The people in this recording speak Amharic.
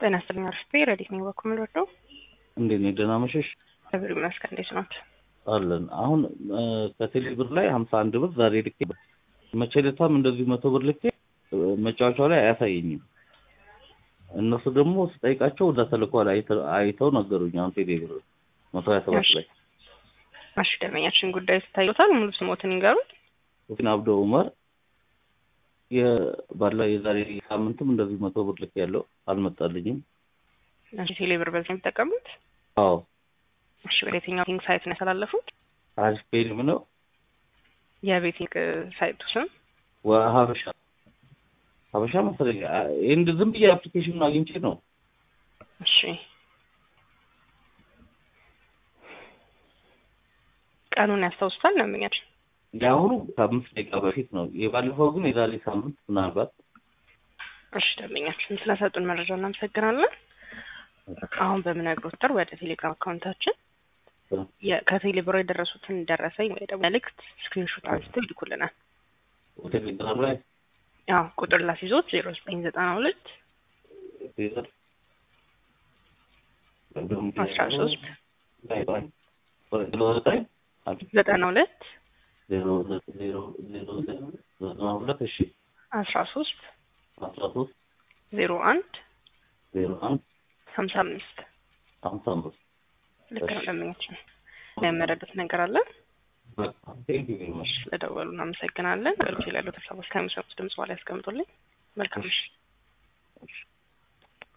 ጤና ይስጥልኝ አርፍቴ ረዲት ነኝ በኩል ምንወደው እንዴት ነህ? ደህና መሸሽ እግዚአብሔር ይመስገን። እንዴት ናት? አለን። አሁን ከቴሌ ብር ላይ ሀምሳ አንድ ብር ዛሬ ልኬ መቼ ዕለታም እንደዚሁ መቶ ብር ልኬ መጫወቻው ላይ አያሳየኝም። እነሱ ደግሞ ስጠይቃቸው ወደ ተልኳል አይተው ነገሩኝ። አሁን ቴሌ ብር መቶ ሀያ ሰባት ላይ እሺ፣ ደንበኛችን ጉዳይ ስታዩታል። ሙሉ ስሞትን ይንገሩት። ሁሴን አብዶ ኡመር ባላ የዛሬ ሳምንትም እንደዚህ መቶ ብር ልክ ያለው አልመጣልኝም። እሺ፣ ቴሌ ብር በዚህ ነው የሚጠቀሙት? አዎ። እሺ፣ ወደ የትኛው ቤቲንግ ሳይት ነው ያስተላለፉት? አሪፍ ፔልም ነው የቤቲንግ ሳይቱ ስም ሀበሻ ሀበሻ መሰለኝ። እንድ ዝም ብዬ አፕሊኬሽኑን አግኝቼ ነው። እሺ፣ ቀኑን ያስታውሱታል ደንበኛችን? የአሁኑ ከአምስት ደቂቃ በፊት ነው። የባለፈው ግን የዛሬ ሳምንት ምናልባት። እሺ ደንበኛችን ስለሰጡን መረጃ እናመሰግናለን። አሁን በምነግሮት ቁጥር ወደ ቴሌግራም አካውንታችን ከቴሌ ብር የደረሱትን ደረሰኝ ወይ ደግሞ መልእክት ስክሪንሾት አንስተው ይልኩልናል። ቴሌግራም ላይ ያው ቁጥር ላስይዞት ዜሮ ዘጠኝ ዘጠና ሁለት አስራ ሶስት ዘጠና ሁለት ዘጠና ሁለት እሺ አስራ ሶስት አስራ ሶስት ዜሮ አንድ ዜሮ አንድ ሀምሳ አምስት ሀምሳ አምስት ልክ ነው ደንበኛችን። የመረዱት ነገር አለ? ቴንክ ዩ ቬሪ ማች ስለደወሉ እናመሰግናለን። ሌሎች ላይ ያሉት ሀሳቦች ከሚሰጡት ድምጽ በኋላ ያስቀምጡልኝ። መልካም